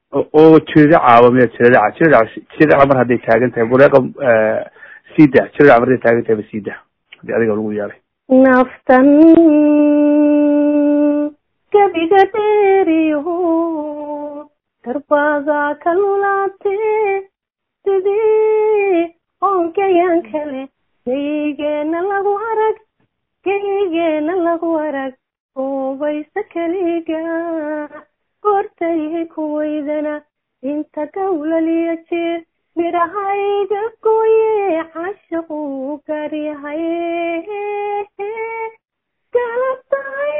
oo jiridacaaba miya jiridaca jiridaca jiridaca mar hadday taagan tahay buleeqa sida jiridaca mar hadday taagan tahay ba sida hadii adiga lagu yeelay naftan gabiga dheeriyo darbaaga ka lulaate sidii oonkayan kale geygeena lagu arag geygeena lagu arag oobaysa keliga goortayhay kuwaydana inta gawlaliya jeer midhahayga gooye cashaqu gaaryahay galabtahay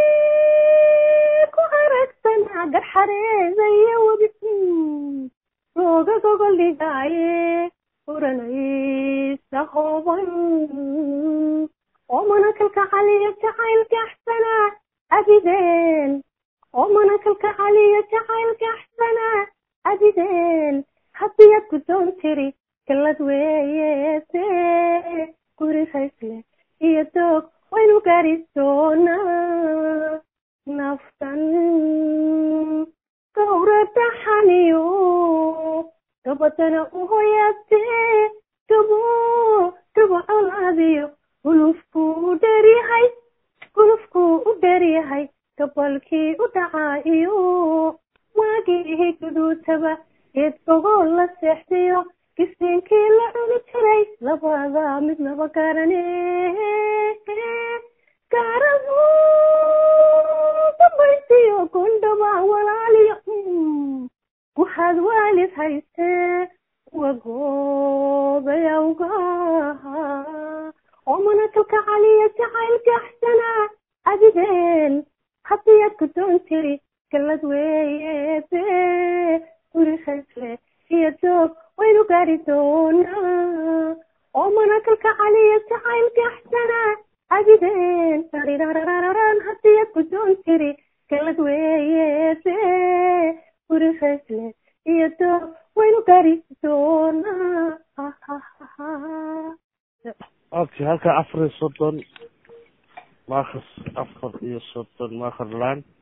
ku aragtana garxareedaya webi looga gogol dhigaaye uranaysa hooban oo manakalka caliya jacaylka axsana abideen oo manakalka caliya jacaylka axsana abideen hadiyad guddoon tiri galad weeyese guri raysle iyo doog waynu gaari doonaa naftan gawradaxaniyo gabadana u hoyaatee gabo gabo colaadiyo gulufkuu u dheeryahay gulufkuu u dheeryahay gabalkii u dhacaa iyo waagii guduutaba geed gogol la seexdiyo gisiinkii la cuni jiray labada midnaba gaarane gaarabu dambaysiyo gondhaba walaaliyo waxaad waalid haystee wagoodayawgaha oo manakalka caliya jacaylka axsana abideen hadiyad guddoon tiri galad weeyebe guri raysle iyo doog waynu gaari doonaa oo manakalka caliya jacaylka axsana abideen arirarararan hadiyad guddoon tiri galad weeyebe guri raysle iyo doog waynu gaari doonaa okay halka afar iyo soddon maakar afar iyo soddon maakar laan